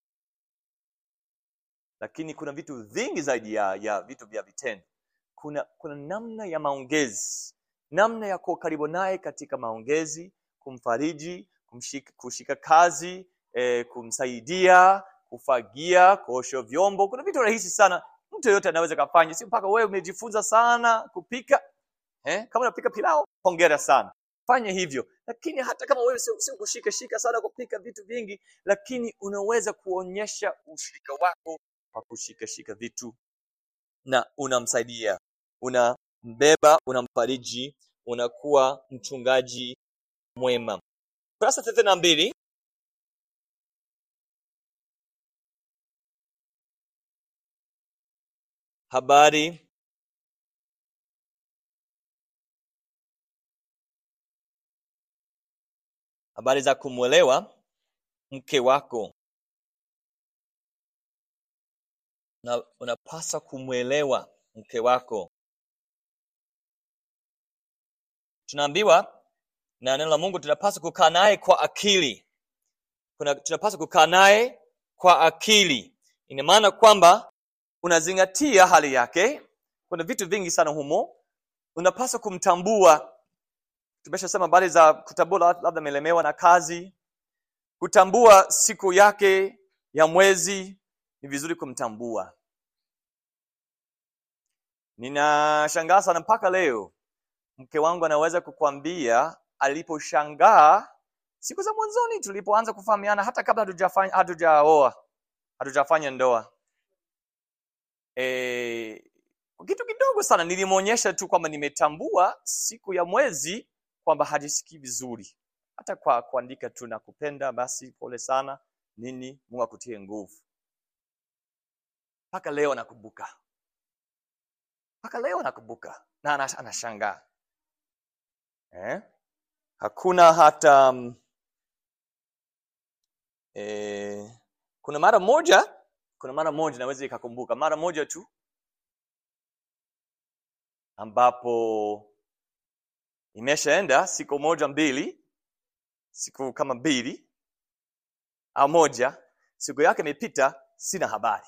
lakini kuna vitu vingi zaidi ya, ya vitu vya vitendo kuna kuna namna ya maongezi namna ya kuwa karibu naye katika maongezi kumfariji kumshika, kushika kazi eh, kumsaidia kufagia kuosha vyombo kuna vitu rahisi sana mtu yeyote anaweza kafanya si mpaka wewe umejifunza sana kupika eh? kama unapika pilau hongera sana fanya hivyo lakini hata kama wewe sio sio kushika shika sana kupika vitu vingi lakini unaweza kuonyesha ushirika wako kwa kushika shika vitu na unamsaidia unambeba unamfariji unakuwa mchungaji mwema kurasa thelathini na mbili habari habari za kumwelewa mke wako na unapaswa kumwelewa mke wako tunaambiwa na neno la mungu tunapaswa kukaa naye kwa akili Kuna, tunapaswa kukaa naye kwa akili ina maana kwamba unazingatia hali yake kuna vitu vingi sana humo unapaswa kumtambua tumeshasema habari za kutambua labda amelemewa na kazi kutambua siku yake ya mwezi ni vizuri kumtambua ninashangaa sana mpaka leo mke wangu anaweza kukwambia aliposhangaa siku za mwanzoni tulipoanza kufahamiana hata kabla hatujafanya hatujaoa hatujafanya ndoa e, kwa kitu kidogo sana nilimwonyesha tu kwamba nimetambua siku ya mwezi kwamba hajisikii vizuri hata kwa kuandika tu nakupenda basi pole sana nini mungu akutie nguvu mpaka leo nakumbuka mpaka leo nakumbuka na anas- anashangaa eh? hakuna hata mm, eh, kuna mara moja kuna mara moja naweza ikakumbuka mara moja tu ambapo imeshaenda siku moja mbili siku kama mbili au moja siku yake imepita sina habari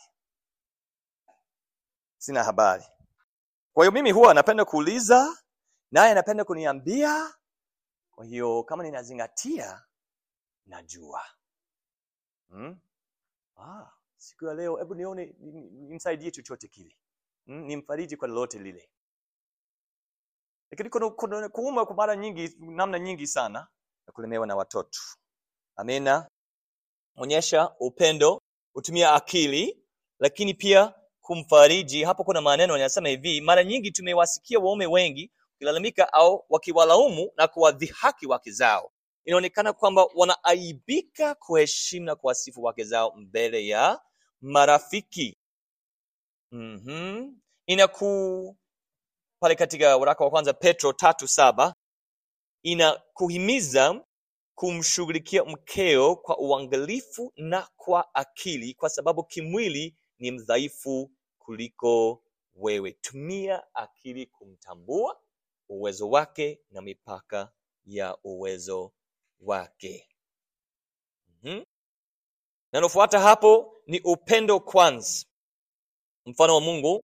sina habari kwa hiyo mimi huwa napenda kuuliza naye anapenda kuniambia kwa hiyo kama ninazingatia najua hmm? ah, siku ya leo hebu nione ni- ni- nimsaidie chochote kile hmm? nimfariji kwa lolote lile lakini kuna, kuna kuuma kwa mara nyingi namna nyingi sana ya kulemewa na watoto amina onyesha upendo hutumia akili lakini pia kumfariji hapo kuna maneno yanasema hivi mara nyingi tumewasikia waume wengi wakilalamika au wakiwalaumu na kuwadhihaki wake zao inaonekana kwamba wanaaibika kuheshimu na kuwasifu wake zao mbele ya marafiki mm-hmm. inaku pale katika waraka wa kwanza petro tatu saba inakuhimiza kumshughulikia mkeo kwa uangalifu na kwa akili kwa sababu kimwili ni mdhaifu kuliko wewe tumia akili kumtambua uwezo wake na mipaka ya uwezo wake mm-hmm. nanofuata hapo ni upendo kwanza mfano wa mungu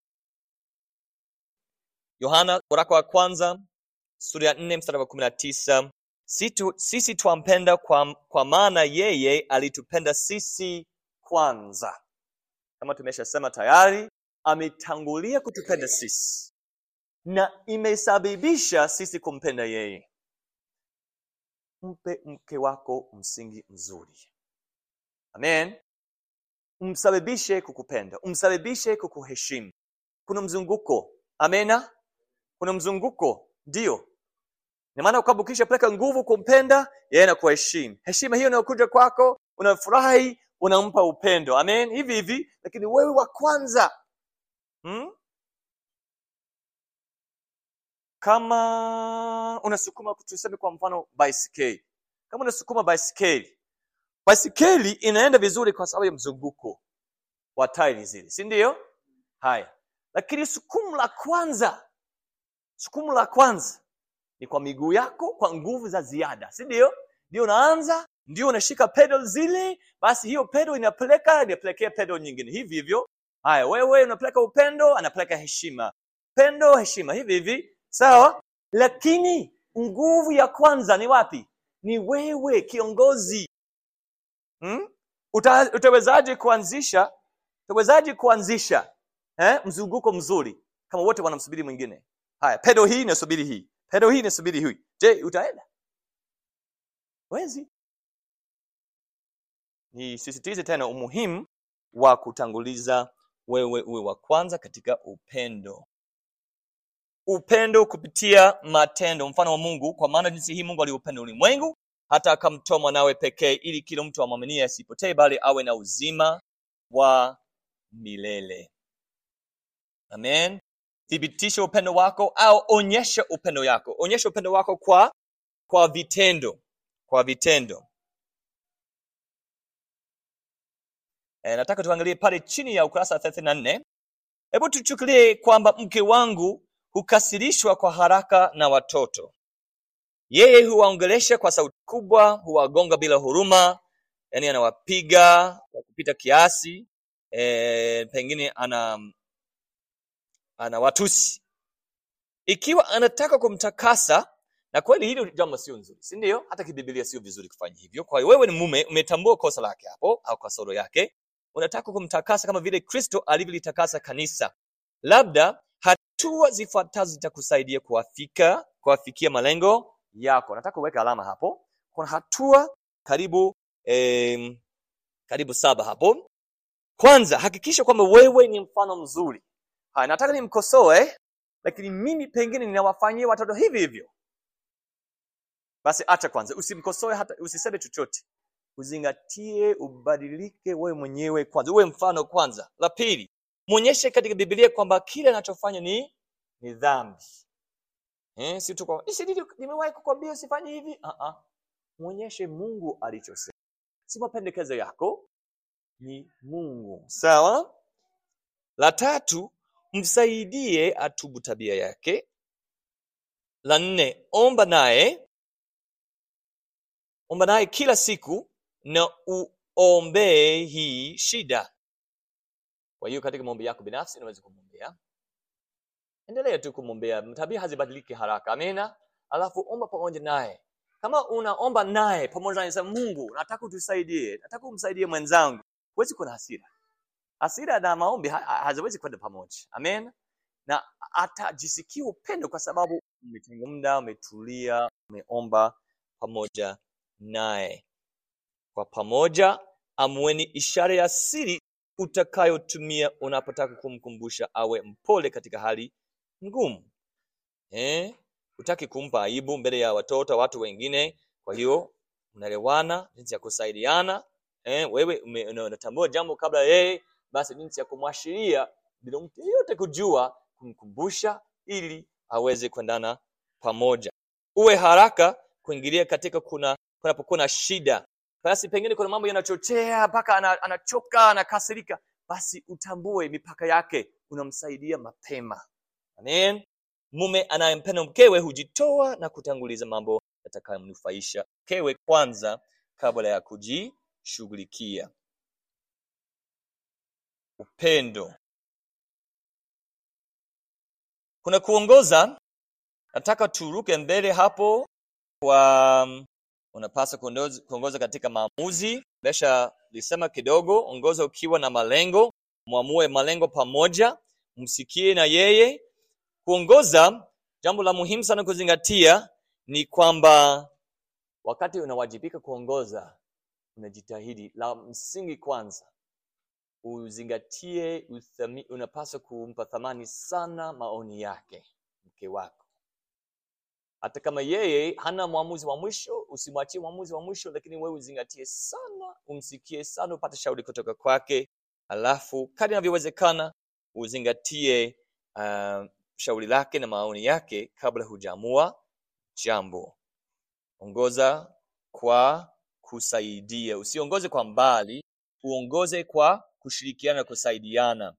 yohana waraka wa kwanza sura ya nne mstari wa kumi na tisa Situ- sisi twampenda kwa, kwa maana yeye alitupenda sisi kwanza kama tumeshasema tayari ametangulia kutupenda sisi na imesababisha sisi kumpenda yeye mpe mke wako msingi mzuri amen umsababishe kukupenda umsababishe kukuheshimu kuna mzunguko amena kuna mzunguko ndio ni maana kwamba ukishapeleka nguvu kumpenda yeye anakuheshimu heshima hiyo inayokuja kwako unafurahi unampa upendo amen hivi hivi lakini wewe wa kwanza hmm? kama unasukuma tuseme kwa mfano baiskeli kama unasukuma baiskeli baiskeli inaenda vizuri kwa sababu ya mzunguko wa tairi zile si ndio haya lakini sukumu la kwanza sukumu la kwanza ni kwa miguu yako kwa nguvu za ziada si ndio ndio unaanza ndio unashika pedal zile basi hiyo pedal inapeleka inapelekea pedal nyingine hivi hivyo haya wewe unapeleka upendo anapeleka heshima pendo heshima hivi hivi sawa lakini nguvu ya kwanza ni wapi ni wewe kiongozi hmm? Uta, utawezaje kuanzisha utawezaje kuanzisha eh, mzunguko mzuri kama wote wanamsubiri mwingine haya pedo hii inasubiri hii pedo hii inasubiri hii je utaenda wezi nisisitize tena umuhimu wa kutanguliza wewe uwe wa kwanza katika upendo upendo kupitia matendo mfano wa mungu kwa maana jinsi hii mungu aliupenda ulimwengu hata akamtoa mwanawe pekee ili kila mtu amwaminie asipotee bali awe na uzima wa milele amen thibitisha upendo wako au onyesha upendo yako onyesha upendo wako kwa kwa vitendo kwa vitendo e, nataka tuangalie pale chini ya ukurasa thelathini na nne hebu tuchukulie kwamba mke wangu hukasirishwa kwa haraka na watoto yeye huwaongelesha kwa sauti kubwa huwagonga bila huruma yani anawapiga kwa kupita kiasi e, pengine ana anawatusi ikiwa anataka kumtakasa na kweli hilo jambo sio nzuri si ndio hata kibibilia sio vizuri kufanya hivyo kwa hiyo wewe ni mume umetambua kosa lake hapo au kasoro yake unataka kumtakasa kama vile kristo alivyolitakasa kanisa labda hatua zifuatazo zitakusaidia kuwafika kuwafikia malengo yako nataka uweke alama hapo kuna hatua karibu eh, karibu saba hapo kwanza hakikisha kwamba wewe ni mfano mzuri haya nataka nimkosoe lakini mimi pengine ninawafanyia watoto hivi hivyo basi acha kwanza usimkosoe hata usiseme chochote uzingatie ubadilike wewe mwenyewe kwanza uwe mfano kwanza la pili mwonyeshe katika biblia kwamba kile anachofanya ni ni dhambi eh, si tu kwa "Isi nili- nimewahi kukwambia usifanye hivi ah ah mwonyeshe mungu alichosema si mapendekezo yako ni mungu sawa la tatu msaidie atubu tabia yake la nne omba naye omba naye kila siku na uombee hii shida kwa hiyo katika maombi yako binafsi unaweza kumwombea endelea tu kumwombea tabia hazibadiliki haraka amina alafu omba pamoja naye kama unaomba naye pamoja naye sema mungu nataka utusaidie nataka umsaidie mwenzangu huwezi kuwa na hasira hasira na maombi ha- ha- haziwezi kwenda pamoja amen na atajisikia upendo kwa sababu umetenga muda umetulia umeomba pamoja naye kwa pamoja amueni ishara ya siri utakayotumia unapotaka kumkumbusha awe mpole katika hali ngumu eh? utaki kumpa aibu mbele ya watoto watu wengine kwa hiyo unaelewana jinsi ya kusaidiana eh? wewe ume- una- unatambua jambo kabla yeye basi jinsi ya kumwashiria bila mtu yeyote kujua kumkumbusha ili aweze kuendana pamoja uwe haraka kuingilia katika kuna kunapokuwa na shida basi pengine kuna mambo yanachochea mpaka ana- anachoka anakasirika basi utambue mipaka yake unamsaidia mapema amen mume anayempenda mkewe hujitoa na kutanguliza mambo yatakayomnufaisha mkewe kwanza kabla ya kujishughulikia upendo kuna kuongoza nataka turuke mbele hapo kwa um, unapaswa kuondoz- kuongoza katika maamuzi besha lisema kidogo ongoza ukiwa na malengo mwamue malengo pamoja msikie na yeye kuongoza jambo la muhimu sana kuzingatia ni kwamba wakati unawajibika kuongoza unajitahidi la msingi kwanza uzingatie uthami, unapaswa kumpa thamani sana maoni yake mke wako hata kama yeye hana mwamuzi wa mwisho usimwachie mwamuzi wa mwisho lakini wewe uzingatie sana umsikie sana upate shauri kutoka kwake alafu kadri inavyowezekana uzingatie uh, shauri lake na maoni yake kabla hujaamua jambo ongoza kwa kusaidia usiongoze kwa mbali uongoze kwa kushirikiana na kusaidiana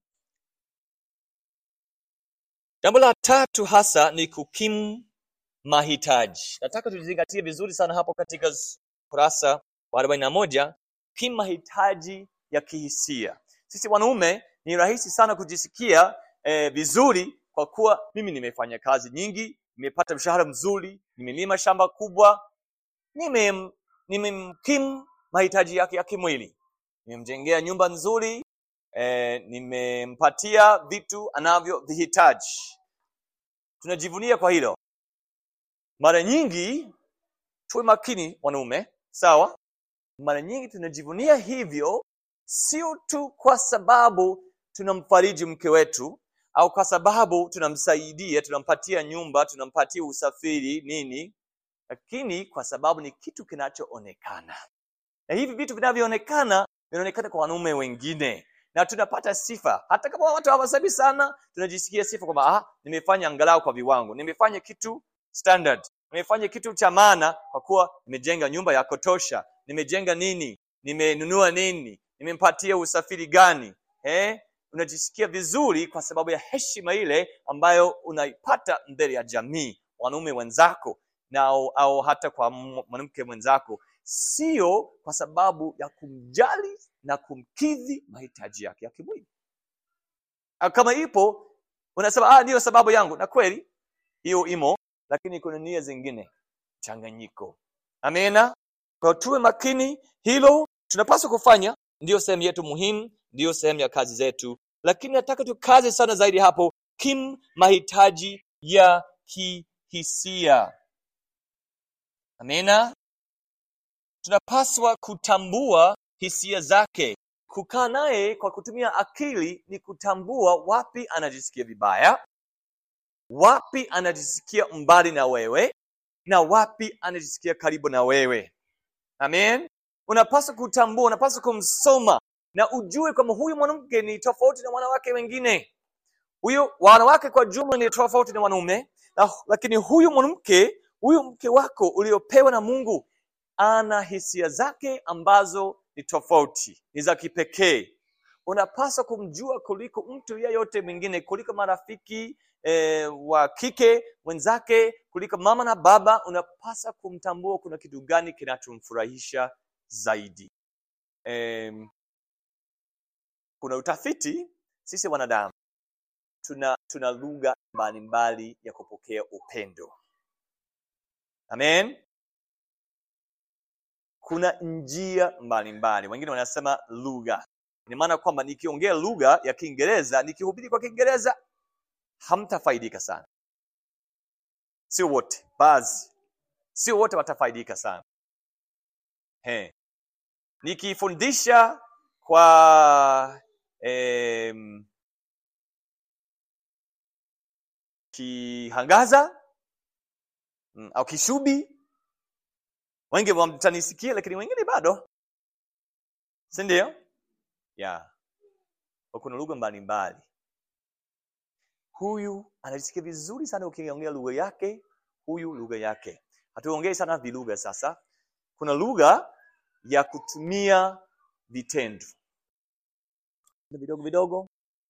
jambo la tatu hasa ni kukimu mahitaji nataka tuzingatie vizuri sana hapo katika s- kurasa wa arobaini na moja kimu mahitaji ya kihisia sisi wanaume ni rahisi sana kujisikia eh, vizuri kwa kuwa mimi nimefanya kazi nyingi nimepata mshahara mzuri nimelima shamba kubwa nimem- nimemkimu mahitaji yake ya kimwili nimemjengea nyumba nzuri eh, nimempatia vitu anavyovihitaji tunajivunia kwa hilo mara nyingi tuwe makini wanaume sawa mara nyingi tunajivunia hivyo sio tu kwa sababu tunamfariji mke wetu au kwa sababu tunamsaidia tunampatia nyumba tunampatia usafiri nini lakini kwa sababu ni kitu kinachoonekana na hivi vitu vinavyoonekana vinaonekana kwa wanaume wengine na tunapata sifa hata kama watu hawasemi sana tunajisikia sifa kwamba ah, nimefanya angalau kwa viwango nimefanya kitu standard nimefanya kitu cha maana kwa kuwa nimejenga nyumba ya kutosha nimejenga nini nimenunua nini nimempatia usafiri gani eh? unajisikia vizuri kwa sababu ya heshima ile ambayo unaipata mbele ya jamii wanaume wenzako na au, au hata kwa m- mwanamke mwenzako sio kwa sababu ya kumjali na kumkidhi mahitaji yake ya kimwili Ah, kama ipo unasema ah, ndiyo sababu yangu na kweli hiyo imo lakini kuna nia zingine changanyiko amena kwa tuwe makini hilo tunapaswa kufanya ndiyo sehemu yetu muhimu ndiyo sehemu ya kazi zetu lakini nataka tukaze sana zaidi hapo kim mahitaji ya kihisia amena tunapaswa kutambua hisia zake kukaa naye kwa kutumia akili ni kutambua wapi anajisikia vibaya wapi anajisikia mbali na wewe na wapi anajisikia karibu na wewe amen unapaswa kutambua unapaswa kumsoma na ujue kwamba huyu mwanamke ni tofauti na wanawake wengine huyu wanawake kwa jumla ni tofauti na wanaume na, lakini huyu mwanamke huyu mke wako uliopewa na mungu ana hisia zake ambazo ni tofauti ni za kipekee unapaswa kumjua kuliko mtu yeyote mwingine kuliko marafiki eh, wa kike wenzake kuliko mama na baba unapaswa kumtambua kuna kitu gani kinachomfurahisha zaidi em, kuna utafiti sisi wanadamu tuna tuna lugha mbalimbali ya kupokea upendo amen kuna njia mbalimbali wengine wanasema lugha ina maana kwamba nikiongea lugha ya kiingereza nikihubiri kwa kiingereza hamtafaidika sana sio wote baadhi sio wote watafaidika sana He. nikifundisha kwa em, kihangaza mm, au kishubi wengi wamtanisikia lakini wengine bado si ndio yeah. Kwa kuna lugha mbalimbali huyu anajisikia vizuri sana ukiongea lugha yake huyu lugha yake hatuongei sana vilugha sasa kuna lugha ya kutumia vitendo Vitendo vidogo vidogo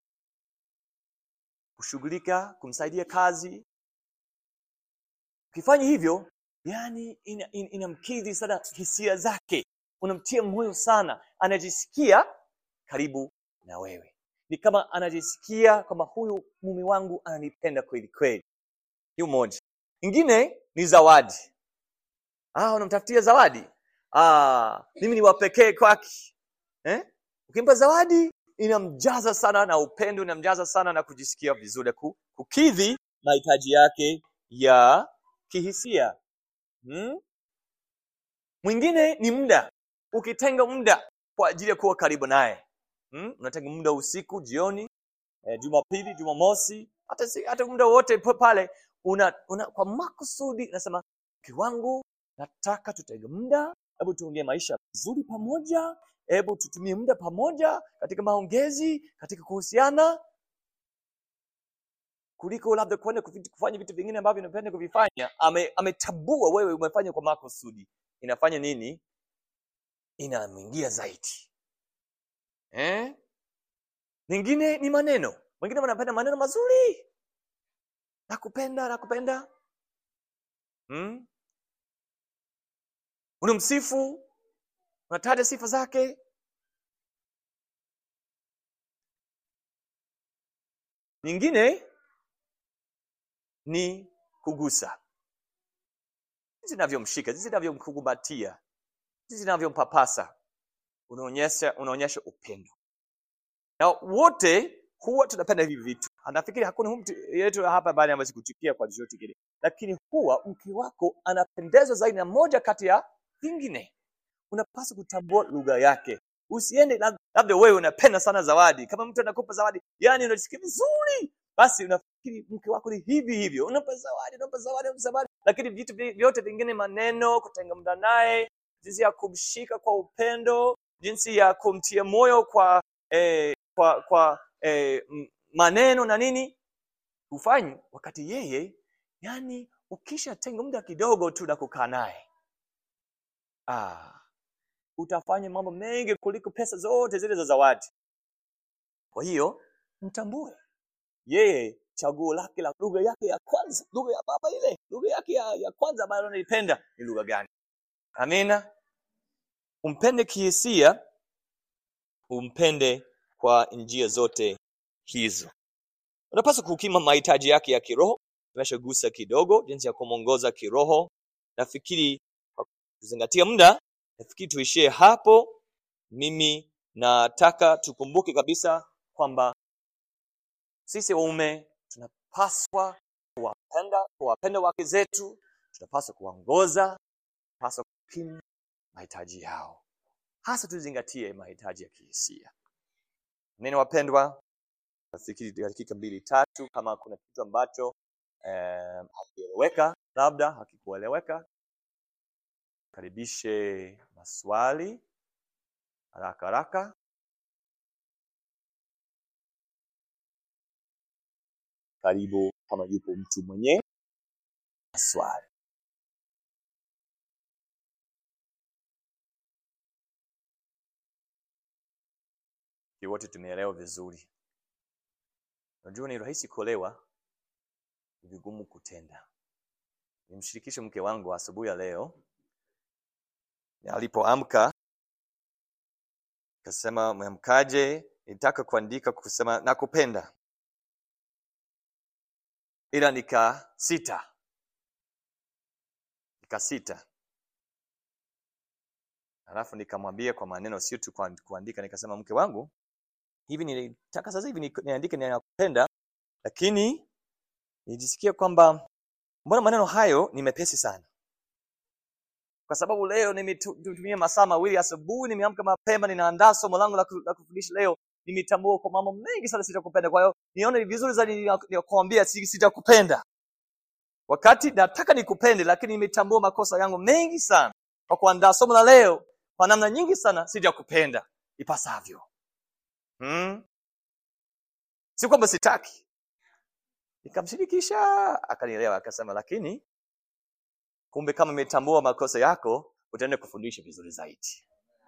kushughulika kumsaidia kazi ukifanya hivyo yani inamkidhi ina, inamkidhi sana hisia zake unamtia moyo sana anajisikia karibu na wewe ni kama anajisikia kwamba huyu mume wangu ananipenda kweli kweli hiyo moja ingine ni zawadi ah, unamtafutia zawadi ah, mimi ni wapekee kwake eh? ukimpa zawadi inamjaza sana na upendo inamjaza sana na kujisikia vizuri ku- kukidhi mahitaji yake ya kihisia hmm? mwingine ni muda ukitenga muda kwa ajili ya kuwa karibu naye hmm? unatenga muda usiku jioni eh, jumapili jumamosi hata, si- hata muda wote pa- pale una, una kwa makusudi unasema mke wangu nataka tutenge muda hebu tuongee maisha vizuri pamoja hebu tutumie muda pamoja katika maongezi katika kuhusiana kuliko labda kwenda kufi- kufanya vitu vingine ambavyo unapenda kuvifanya Ame- ametambua wewe umefanya kwa makusudi inafanya nini inamwingia zaidi eh? Lingine ni maneno. Wengine wanapenda maneno mazuri. Nakupenda, nakupenda. Hmm? Unamsifu, unataja sifa zake. Nyingine ni kugusa. jinsi inavyomshika jinsi inavyomkubatia jinsi inavyompapasa unaonyesha unaonyesha upendo na wote huwa tunapenda hivi vitu anafikiri hakuna mtu yetu hapa baada ya kuchukia kwa chochote kile lakini huwa mke wako anapendezwa zaidi na moja kati ya vingine unapaswa kutambua lugha yake usiende lab- labda wewe unapenda sana zawadi kama mtu anakupa zawadi yani unasikia vizuri basi unafikiri mke wako ni hivi hivyo unampa zawadi unampa zawadi unampa zawadi lakini vitu vi- vyote vingine maneno kutenga muda naye jinsi ya kumshika kwa upendo jinsi ya kumtia moyo kwa eh, kwa kwa eh, m- maneno na nini hufanyi wakati yeye yani ukishatenga muda kidogo tu na kukaa naye ah, utafanya mambo mengi kuliko pesa zote zile za zawadi kwa hiyo mtambue yeye chaguo lake la lugha yake ya kwanza lugha ya baba ile lugha yake ya, ya kwanza ambayo anaipenda ni lugha gani amina umpende kihisia umpende kwa njia zote hizo unapaswa kukima mahitaji yake ya kiroho tumeshagusa kidogo jinsi ya kumwongoza kiroho nafikiri kwa kuzingatia muda nafikiri tuishie hapo mimi nataka tukumbuke kabisa kwamba sisi waume tunapaswa kuwapenda kuwapenda wake zetu tunapaswa kuwaongoza tunapaswa kupima mahitaji yao hasa tuzingatie mahitaji ya kihisia nini wapendwa nafikiri dakika mbili tatu kama kuna kitu ambacho eh, hakieleweka labda hakikueleweka karibishe maswali haraka haraka karibu kama yupo mtu mwenye maswali Nafikiri wote tumeelewa vizuri unajua ni rahisi kuolewa ni vigumu kutenda nimshirikishe mke wangu asubuhi ya leo alipoamka akasema mwamkaje nitaka kuandika kusema nakupenda ila nika sita nikasita alafu nikamwambia kwa maneno sio tu kuand- kuandika nikasema mke wangu hivi nilitaka sasa hivi ni- niandike ninakupenda lakini nijisikia kwamba mbona maneno hayo ni mepesi sana kwa sababu leo nimetumia masaa mawili asubuhi nimeamka mapema ninaandaa somo langu la ku- la kufundisha leo nimetambua kwa mambo mengi sana sitakupenda kwa hiyo nione ni vizuri zaidi nikuambia sitakupenda wakati nataka nikupende lakini nimetambua makosa yangu mengi sana kwa kuandaa somo la leo kwa namna nyingi sana sijakupenda ipasavyo hmm? si kwamba sitaki nikamshirikisha akanielewa akasema lakini kumbe kama umetambua makosa yako utaenda kufundisha vizuri zaidi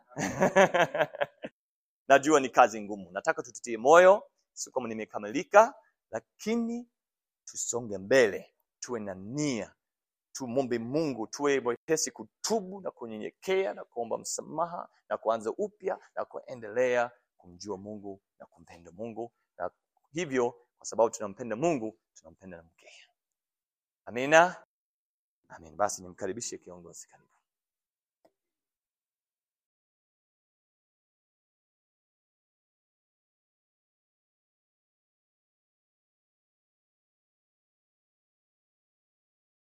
najua ni kazi ngumu nataka tututie moyo si kama nimekamilika lakini tusonge mbele tuwe na nia tumwombe mungu tuwe wepesi kutubu na kunyenyekea na kuomba msamaha na kuanza upya na kuendelea kumjua mungu na kumpenda mungu na hivyo kwa sababu tunampenda mungu tunampenda na mkea amina amin basi nimkaribishe kiongozi karibu